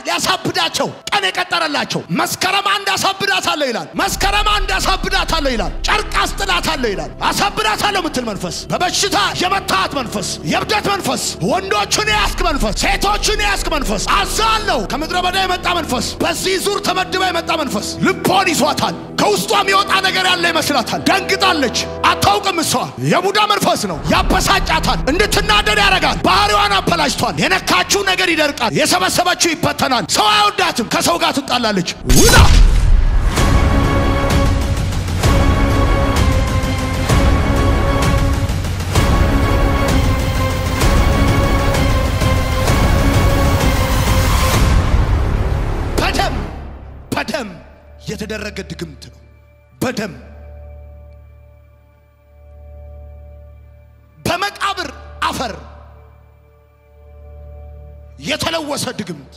ሊያሳብዳቸው ቀን የቀጠረላቸው መስከረም አንድ አሳብዳታለሁ ይላል። መስከረም አንድ አሳብዳታለሁ ይላል። ጨርቅ አስጥላታለሁ ይላል። አሳብዳታለሁ የምትል መንፈስ፣ በበሽታ የመታት መንፈስ፣ የእብደት መንፈስ፣ ወንዶቹን የያዝክ መንፈስ፣ ሴቶቹን የያዝክ መንፈስ አዛለሁ። ከምድረ በዳ የመጣ መንፈስ፣ በዚህ ዙር ተመድባ የመጣ መንፈስ ልቦን ይዟታል። ከውስጧ የሚወጣ ነገር ያለ ይመስላታል። ደንግጣለች። አታውቅም። እሷ የቡዳ መንፈስ ነው። ያበሳጫታል። እንድትናደድ ያደርጋል። ባህሪዋን አበላሽቷል። የነካችው ነገር ይደርቃል። የሰበሰበችው ይበተናል። ሰው አይወዳትም። ከሰው ጋር ትጣላለች። ውጣ! በደም በደም የተደረገ ድግምት ነው። በደም በመቃብር አፈር የተለወሰ ድግምት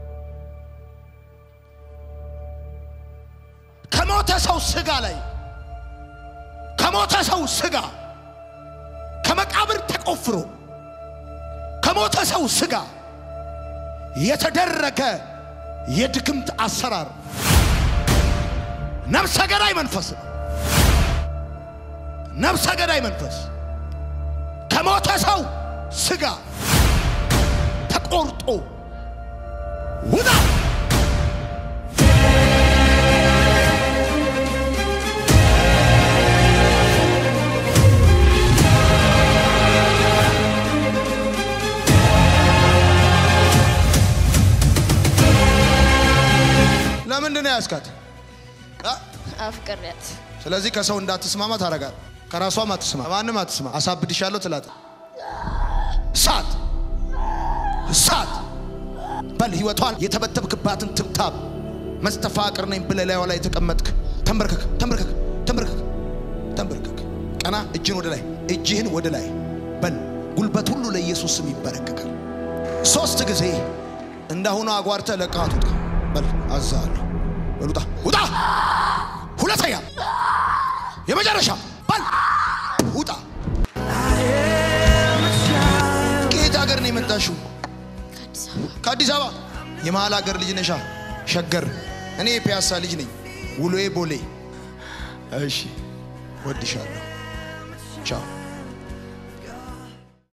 ከሞተ ሰው ስጋ ላይ ከሞተ ሰው ስጋ ከመቃብር ተቆፍሮ ከሞተ ሰው ስጋ የተደረገ የድግምት አሰራር ነፍሰ ገዳይ መንፈስ ነው። ነፍሰ ገዳይ መንፈስ ከሞተ ሰው ስጋ ተቆርጦ ውጣ! ለምንድን ነው ያስካት? አፍቅሬያት ስለዚህ ከሰው እንዳትስማማ ታረጋል። ከራሷም አትስማ፣ ማንም አትስማ። አሳብድሻለሁ ትላት። እሳት እሳት በል ህይወቷን የተበተብክባትን ትብታብ መስተፋቅር ነኝ ብለህ ላይዋ ላይ የተቀመጥክ ተንበርከክ፣ ተንበርከክ፣ ተንበርከክ፣ ተንበርከክ። ቀና እጅን ወደ ላይ፣ እጅህን ወደ ላይ በል። ጉልበት ሁሉ ለኢየሱስ ስም ይበረከካል። ሶስት ጊዜ እንዳሁኑ አጓርተ ለቃት ውጣ በል። አዛለሁ በል ውጣ፣ ውጣ። ሁለተኛ የመጨረሻ በል ውጣ። ከየት ሀገር ነው የመጣሽው? ከአዲስ አበባ ከአዲስ አበባ። የመሀል ሀገር ልጅ ነሻ? ሸገር። እኔ የፒያሳ ልጅ ነኝ። ውሎዬ ቦሌ። እሺ፣ ወድሻለሁ። ቻው